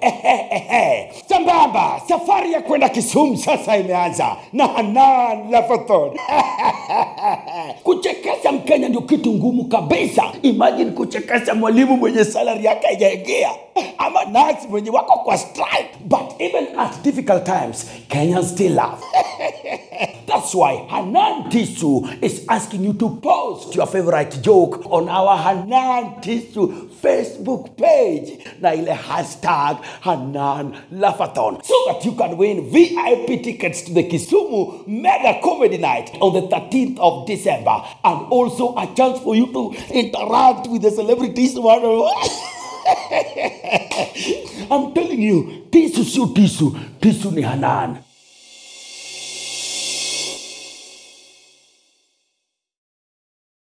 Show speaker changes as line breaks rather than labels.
ehe, ehe. Sambamba, safari ya kwenda Kisumu sasa imeanza na Hanan Lafathon. kuchekesha Mkenya ndio kitu ngumu kabisa. Imagine kuchekesha mwalimu mwenye salary yake haijaingia ama nasi mwenye wako kwa strike. But even at difficult times, Kenyans still laugh. That's why Hanan Tisu is asking you to post your favorite joke on our Hanan Tisu Facebook page na ile hashtag Hanan Lafathon so that you can win VIP tickets to the Kisumu Mega Comedy Night on the 13th of December and also a chance for you to interact with the celebrities one on one. I'm telling you, Tisu sio Tisu, Tisu ni Hanan.